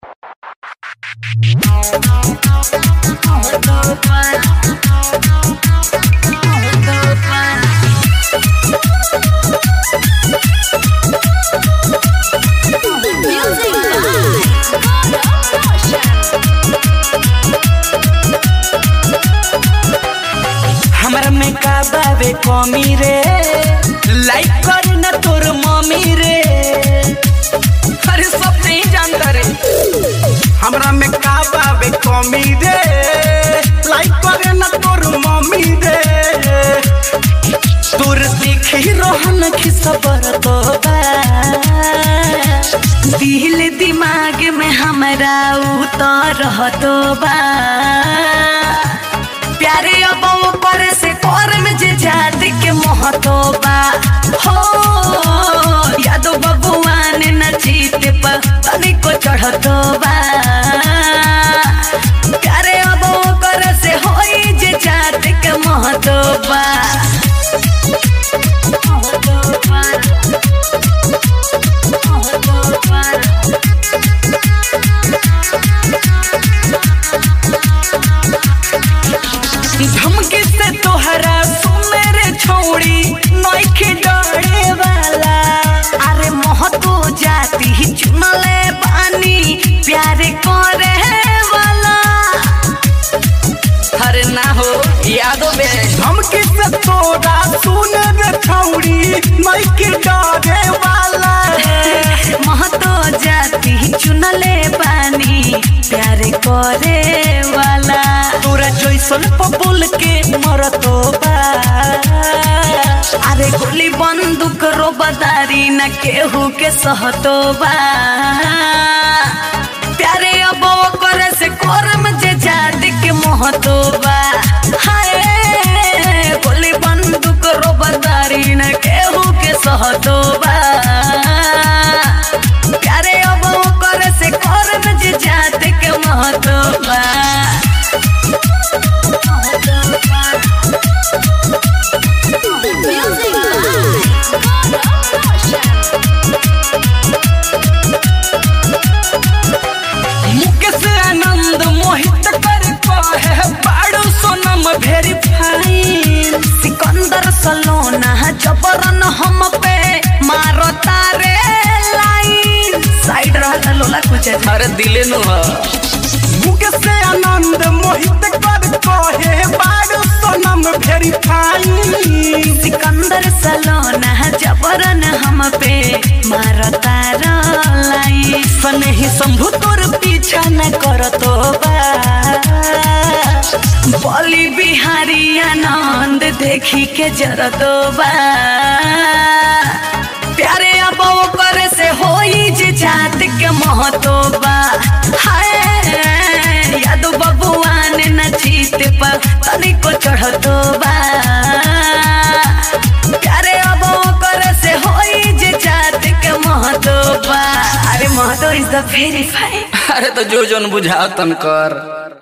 हमरा में का बावे कमी रे लाइक कर न तोर मम्मी रे अरे सब नहीं जानता रे हमरा में का बावे कमी रे लाइक करे ना तोर मम्मी रे तोर देखी रोहन खिसबर तो बा दिल दिमाग में हमरा उतर तो बा प्यारे अब ऊपर से कर में जे जात के महतो बा हो यादो बबुआन न जीत पर तनिको चढ़तो बा प्यारे अब ऊपर से होई जे जात के महतो बा महतो बा महतो बा धमकी से तोहरा सुने रे छोड़ी नइखे डरे वाला अरे महतो जाती ही चुनले पानी प्यारे करे वाला अरे ना हो यादो बे धमकी से तोरा सुन रे छौड़ी नहीं के डरे वाला महतो जाती ही चुनले पानी प्यारे करे वाला तोरा जैसन पपुल के मरतो बा अरे गोली बंदूक रो बदारी न केहू के सहतो बा प्यारे अब करे से कोरम जे जात के महतो बा हाय गोली बंदूक रो बदारी न केहू के सहतो बा प्यारे अब करे से कोरम जे जात के महतो बा महतो बा मुकेश आनंद मोहित कर कहे बाड़ू सोनम भेरी फाइन सिकंदर सलोना जबरन हम पे मारो तारे लाइन साइड रहता लोला कुछ अरे दिले नु मुके से आनंद मोहित कर कहे बाड़ू सोनम भेरी फाइन सिकंदर सलोना जबरन हम पे मारो तारा लाइन सनही शंभु तोर पीछा न करतो बा बलि बिहारी आनंद देखी के जरतो बा प्यारे अब करे से होई जे जात के महतो बा हाय यादो बबुआन न जीत पर तनिको चढ़तो बा प्यारे अब करे से होई जे जात के महतो बा अरे Mahto is the very fine अरे तो जो जोन बुझा तन कर